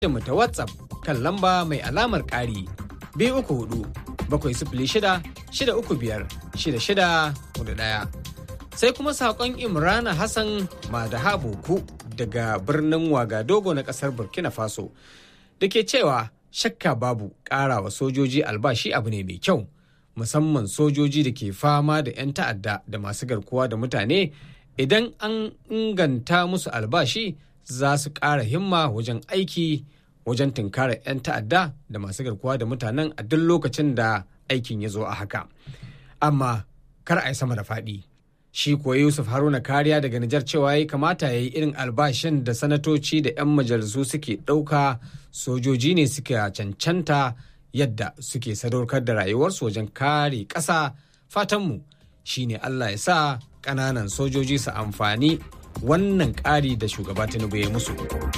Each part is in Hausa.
mu ta WhatsApp kan lamba mai alamar ƙari biyu uku hudu bakwai sifili shida shida uku biyar shida shida hudu ɗaya. Sai kuma saƙon Imrana Hassan Madaha Boku daga birnin Wagadogo na ƙasar Burkina Faso da ke cewa shakka babu ƙara wa sojoji albashi abu ne mai kyau musamman sojoji da ke fama da 'yan ta'adda da masu garkuwa da mutane idan an inganta musu albashi za su ƙara himma wajen aiki wajen tunkarar 'yan ta'adda da masu garkuwa da mutanen a duk lokacin da aikin ya zo a haka amma kar a yi sama da faɗi shi kuwa yusuf haruna kariya daga nijar cewa ya kamata ya yi irin albashin da sanatoci da 'yan majalisu suke ɗauka sojoji ne suka cancanta yadda suke sadaukar da rayuwarsu wajen kare ƙasa fatanmu shine allah ya sa ƙananan sojoji su amfani wannan ƙari da shugaba tinubu ya musu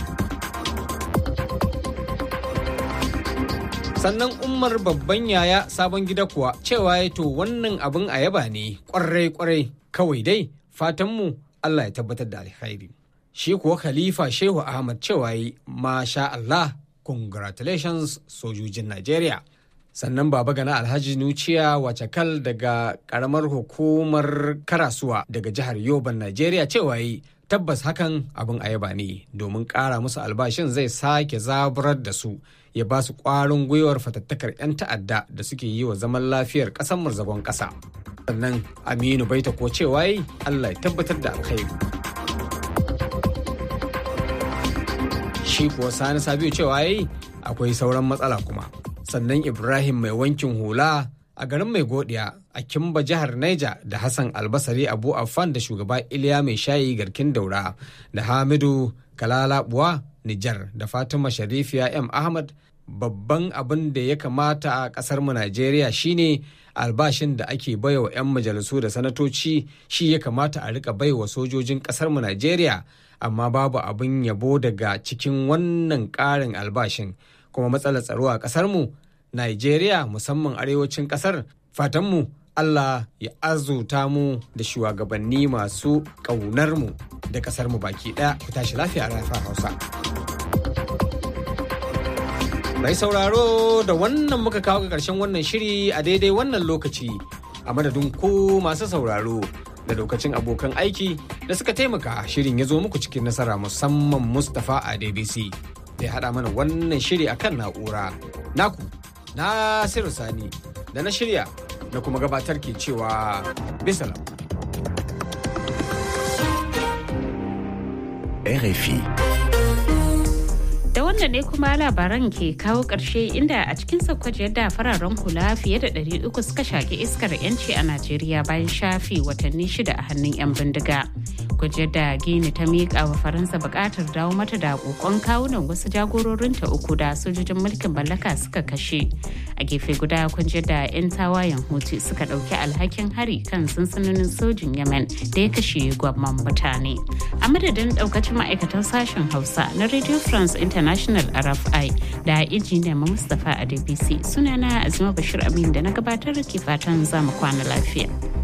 sannan umar babban yaya sabon gida kuwa cewa ya to wannan abin a yaba ne kwarai kwarai kawai dai fatanmu allah ya tabbatar da alkhairi shi kuwa khalifa shehu ahmad cewa yi masha allah congratulations sojojin najeriya sannan baba gana alhaji nuciya wacakal daga karamar hukumar karasuwa daga jihar yoban najeriya cewa yi tabbas hakan abin ayaba ne domin ƙara musu albashin zai sake zaburar da su ya ba su ƙwarin gwiwar fatattakar 'yan ta'adda da suke yi wa zaman lafiyar ƙasar murzagon ƙasa sannan aminu baita ko cewa yi allah ya tabbatar da alkhairi shi kuwa sani sabiu cewa yi akwai sauran matsala kuma sannan ibrahim mai wankin hula a garin mai godiya a kimba jihar Niger da Hassan Albasari Abu Affan da shugaba Iliya mai shayi garkin daura da Hamidu Kalalabuwa Nijar da Fatima Sharifiya M Ahmad babban abin da ya kamata a kasar mu Najeriya shine albashin da ake baiwa 'yan majalisu da sanatoci shi ya kamata a rika baiwa sojojin kasar mu Najeriya amma babu abin yabo daga cikin wannan ƙarin albashin kuma matsalar tsaro a kasar mu Najeriya musamman arewacin kasar fatanmu Allah ya azuta mu da shugabanni masu ƙaunar mu da kasar mu baki ɗaya ku tashi lafiya a rafa Hausa. Mai sauraro da wannan muka kawo ga ƙarshen wannan shiri a daidai wannan lokaci a madadin ku masu sauraro da lokacin abokan aiki da suka taimaka shirin ya zo muku cikin nasara musamman Mustapha a DBC da ya haɗa mana wannan shiri akan na'ura. Naku Nasiru Sani da na shirya na kuma gabatar ke cewa bisalam. RFI. Da wannan ne kuma labaran ke kawo ƙarshe inda a cikin saukwaji yadda fararen hula fiye da 300 suka shaƙi iskar 'yanci a Najeriya bayan shafi watanni shida a hannun 'yan bindiga. Gwajiyar da Gini ta miƙa wa Faransa buƙatar dawo mata da ƙoƙon kawunan wasu jagororinta uku da sojojin mulkin mallaka suka kashe. A gefe guda kunjiyar da 'yan tawayen Houthi suka ɗauki alhakin hari kan sansanonin sojin Yemen da ya kashe gwamman mutane. A madadin ɗaukacin ma'aikatan sashen Hausa na Radio France International RFI da injiniyan Mustapha a DBC sunana Azima Bashir Amin da na gabatar ke fatan zamu kwana lafiya.